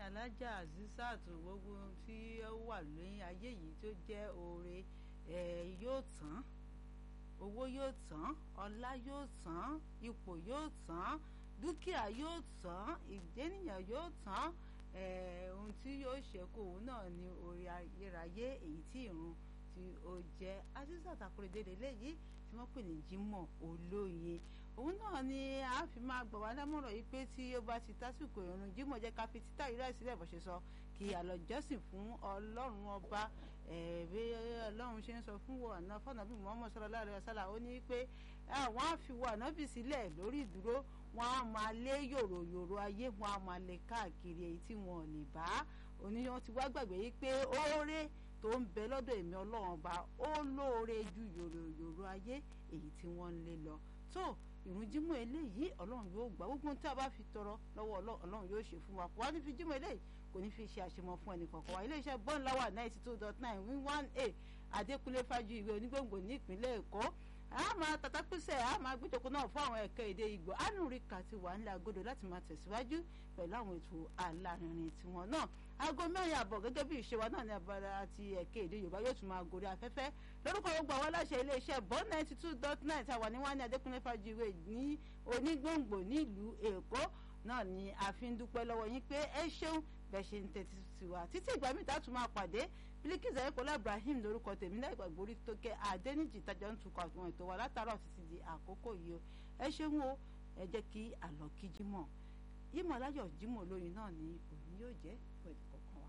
alájà azizat gbogbo tí ó wà ní ayé yìí tó jẹ́ oore yóò tán owó yóò tán ọlá yóò tán ipò yóò tán dúkìá yóò tán ìgbénìyàn yóò tán ohun tí yóò ṣẹ́kù òun náà ni oore ayérayé èyí tí ìrun tí ó jẹ́ azizat akérèdélé léyìí tí wọ́n pè ní Jímọ̀ olóye òun náà ni a fi máa gbọ̀ wá lámọ̀ràn yìí pé tí ó bá ti tásìkò ìrun Jímọ̀ jẹ́ ká fi títà ìrẹ́ sílẹ̀ bó ṣe sọ kí a lọ jọ́sìn fún ọlọ́run ọba bí ọlọ́run ṣe ń sọ fún wọn àná fọ́nàbí Muhammad sallallahu alaihi wasallam ó ní pé àwọn á fi wọ ànábì sílẹ̀ lórí ìdúró wọn á máa lé yòrò yòrò ayé wọn á máa lè káàkiri èyí tí wọn ò lè bá oníyan ti wá gbàgbé yìí pé oore tó ń bẹ lọ́dọ̀ èmi ọlọ́run ọba ó lóore ju yòrò yòrò ayé èyí tí wọ́n ń lé lọ tó ìrun jímọ̀ eléyìí ọlọ́run yóò gbà gbogbo tí a bá fi tọrọ lọ́wọ́ ọlọ́run yóò ṣe fún wa kò wá ní fi jímọ̀ eléyìí kò ní fi ṣe àṣemọ fún ẹnì kọ̀ọ̀kan wa iléeṣẹ́ bọ́ńláwà ninety two dot nine win one a adékúnlé fájú ìwé onígbòǹgbò ní ìpínlẹ̀ èkó a máa tàtàpísẹ̀ a máa gbẹ́jọkọ náà fún àwọn ẹ̀ka èdè ìgbò anúríkà ti wà nílẹ̀ agodo láti máa tẹ̀síwájú pẹ̀lú àwọn ètò alárinrin tiwọn náà aago mẹ́rin àbọ̀ gẹ́gẹ́ bí ìṣe wa náà ní abala àti ẹ̀ka èdè yorùbá yóò tún máa gorí afẹ́fẹ́ lórúkọ gbogbo àwọn aláṣẹ iléeṣẹ́ bọ́n ninety two dot nine tàwa ní wọ́n ní adékúnlé fájú ìwé ní onígbòǹgbò nílùú èkó náà ni a fi ń dúpẹ́ lọ́wọ́ yín pé ẹ ṣeun bẹ́ẹ̀ ṣe ń tẹ́tí sí wa títí ìgbà míì tá a tún máa pàdé Bilikisu ayékọlá Ibrahim lórúkọ tèmi náà ìgbàgbọ́ orí tó kẹ́ Adẹ́nìjì tájọ́ ń tukọ̀ àwọn ètò wa látàárọ̀ títí di àkókò yìí o ẹ ṣeun o ẹ jẹ́ kí àlọ́ kí jímọ̀ yímọ̀ láyọ̀ jímọ̀ lóyin náà ni òní yóò jẹ́